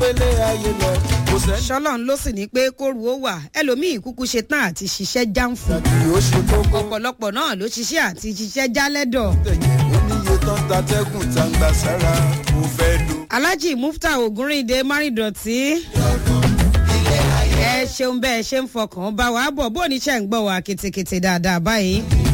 gbélé ayé lọ kò sẹ́ni ṣọlọ́run ló sì ní pé kóru ó wà ẹlòmíì kúkú ṣe tán àti ṣiṣẹ́ jáǹfù tí ó ṣe kókó ọ̀pọ̀lọpọ̀ náà ló ṣiṣẹ́ àti ṣiṣẹ́ jálẹ́dọ̀ tẹ̀yìn oníye tán tatẹ́gùn tá ń gbà sára mo fẹ́ lò. alhaji mufta ogunrinde márìndọ̀tì ẹ ṣeun bẹ́ẹ̀ ṣe ń fọkàn bá wa bọ̀ bó ní ṣe ń gbọ́ wa kìtìkìtì dáadáa báyìí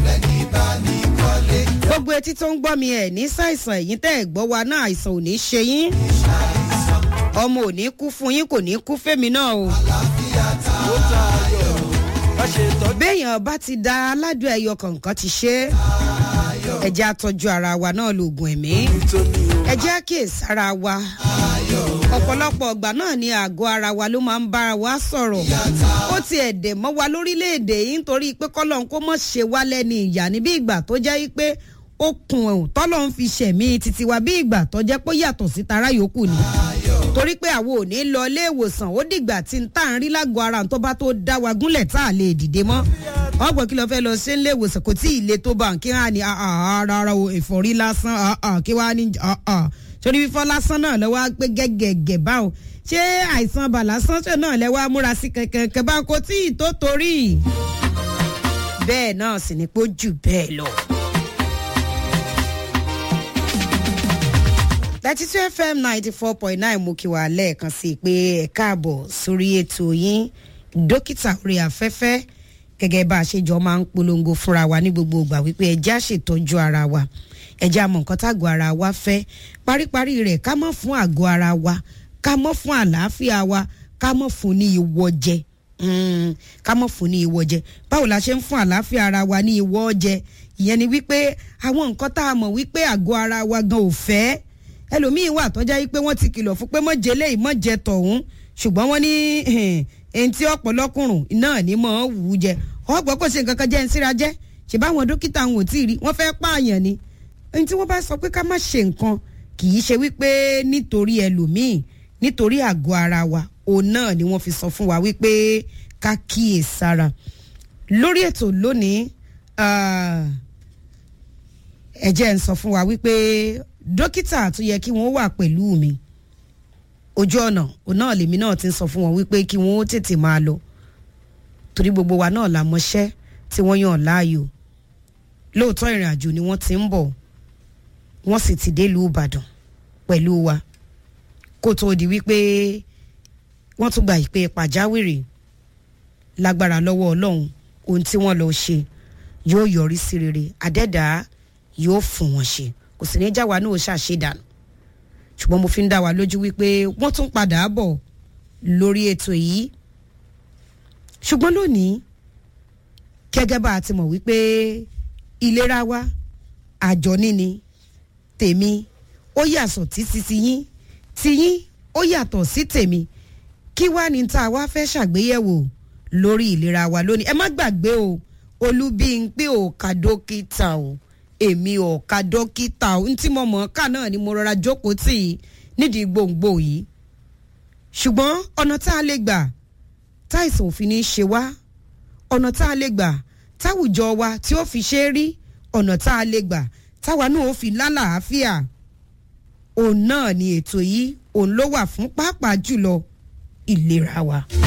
gbogbo etí tó ń gbọ́ mi ẹ̀ ní ṣàìsàn ẹ̀yìn tẹ́ ẹ̀ gbọ́ wa náà àìsàn ò ní ṣe yín ọmọ ò ní kú fún yín kò ní kú fẹ́mi náà o. ó ta ayọ̀ má ṣe tọ́jú béèyàn bá ti da aládùn ẹyọ kọ̀ọ̀kan ti ṣe é ẹjẹ́ àtọ́jú ara wa náà lóògùn ẹ̀mí nítorí o. ẹjẹ́ àkíyèsí ara wa ọ̀pọ̀lọpọ̀ ọgbà náà ni àgọ́ ara wa ló máa ń bára wa sọ̀rọ̀ ó ti ẹ̀dẹ̀ mọ́ wa lórílẹ̀‐èdè yìí nítorí pé kọ́lọ́n kó mọ̀ ṣe wá lẹ́ni ìyá ní bí ìgbà tó jẹ́ pé ó kun ẹ̀hún tọ́lọ́ ń fi ṣẹ̀mí títí wa bí ìgbà tó jẹ́ pé ó yàtọ̀ sí tara yòókù ni torí pé àwọn ò ní lọ ilé ìwòsàn ó dìgbà tí n tá à ń rí lágọ̀ọ́ ara tó bá tó dá wa gúnlẹ̀ tá a lè dìde mọ́ ọgbọ̀n kí ló fẹ́ lọ sí ilé ìwòsàn kò tí ì le tó bá kí wọ́n á ní ara o ìfọ̀rí lásán ah, ah, kí wọ́n á ní ah, ah. torí fífọ́ lásán náà lọ́wọ́ á pé gẹ́gẹ́gẹ́ báwọn ṣé àìsàn bà lásán ṣe náà lẹ́wọ́ á múra sí kẹ̀kẹ́ bá kò tí ì tó torí bẹ́ẹ̀ náà sì ni pé ó jù bẹ́ẹ̀ lọ. thirty two fm ninety four point nine mú kí wà lẹ́ẹ̀kan sí i pé ẹ káàbọ̀ sórí ètò yín dókítà orí afẹ́fẹ́ gẹ́gẹ́ bá a ṣe jọ máa ń polongo fúnra wa ní gbogbo ìgbà wípé ẹjẹ́ á ṣètọ́jú ara wa ẹjẹ́ àmọ̀ nǹkan tágọ̀ ara wa fẹ́ paríparí rẹ̀ ká mọ̀ fún àgọ́ ara wa ká mọ̀ fún àlàáfíà wa ká mọ̀ fún ní ìwọ jẹ Mm, ká mọ̀ fún ní ìwọ jẹ báwo la ṣe ń fún àlàáfíà ara wa ní ìwọ jẹ ìyẹn ni wípé àwọn nǹkan tá a mọ̀ wípé àgọ́ ara wa gan ò fẹ́ ẹlòmíín wà tọ́já yìí pé wọ́n ti kìlọ̀ fún pé mọ̀jẹ̀ léyìí mọ̀jẹ̀ tọ̀hún ṣùgbọ́n wọ́n ní ẹni tí ọ̀pọ̀lọkùnrùn náà ní mọ̀ ọ́ wù ú jẹ ọgbọ́n kò ṣe nǹkan kan jẹ́ ń síra jẹ́ ṣe báwọn dókítà wọn ò tí ì rí wọ́n fẹ́ pààyàn ni ẹni tí wọ́n bá sọ pé ká má ṣe nǹkan kì í ṣe wípé nítorí ẹlòmíín nítorí àgọ́ ara wa òun náà ni wọ́n fi sọ fún wa wípé ká kíyè sára lórí ètò lónìí ẹ jẹ́ ń sọ fún wa wípé dókítà tó yẹ kí wọ́n wà pẹ̀lú mi ojú ọ̀nà òun náà lèmi náà ti ń sọ fún wọn wípé kí wọ́n ó tètè máa lọ torí gbogbo wa náà la mọṣẹ́ tí wọ́n yàn láàyò lóòótọ́ ìrìn àjò ni wọ́n ti ń bọ̀ wọ́n sì ti délùú ìbàdàn pẹ̀lú wa kó tó di wípé wọ́n tún gba ìpè pàjáwìrì lágbára lọ́wọ́ ọlọ́run ohun tí wọ́n lọ ṣe yóò yọrí sí rere àdẹ́dàá yóò fún wọn ṣe kò sì ní já wa ní òòṣà ṣe dànù ṣùgbọ́n mo fi ń dá wa lójú wípé wọ́n tún padà bọ̀ lórí ètò yìí ṣùgbọ́n lónìí gẹ́gẹ́ bá a ti mọ̀ wípé ìlera wa àjọ níní tèmi ó yàtọ̀ títí tiyín tiyín ó yàtọ̀ sí tèmi kí wá ní tá a wá fẹ́ ṣàgbéyẹ̀wò lórí ìlera wa lónìí ẹ má gbàgbé o olúbíńpé ò ka dókítà o èmi ò ka dókítà o ntí mo mọ̀ ká náà ni mo rọra jókòó tì í nídìí gbòǹgbò yìí ṣùgbọ́n ọ̀nà tá a lè gbà táìsàn òfin ní í ṣe wá ọ̀nà tá a lè gbà táwùjọ wa tí ó fi ṣe é rí ọ̀nà tá a lè gbà táwa náà ó fi lálàáfíà òun náà ni ètò yìí òun ló wà fún pàápàá jùlọ ìlera wa.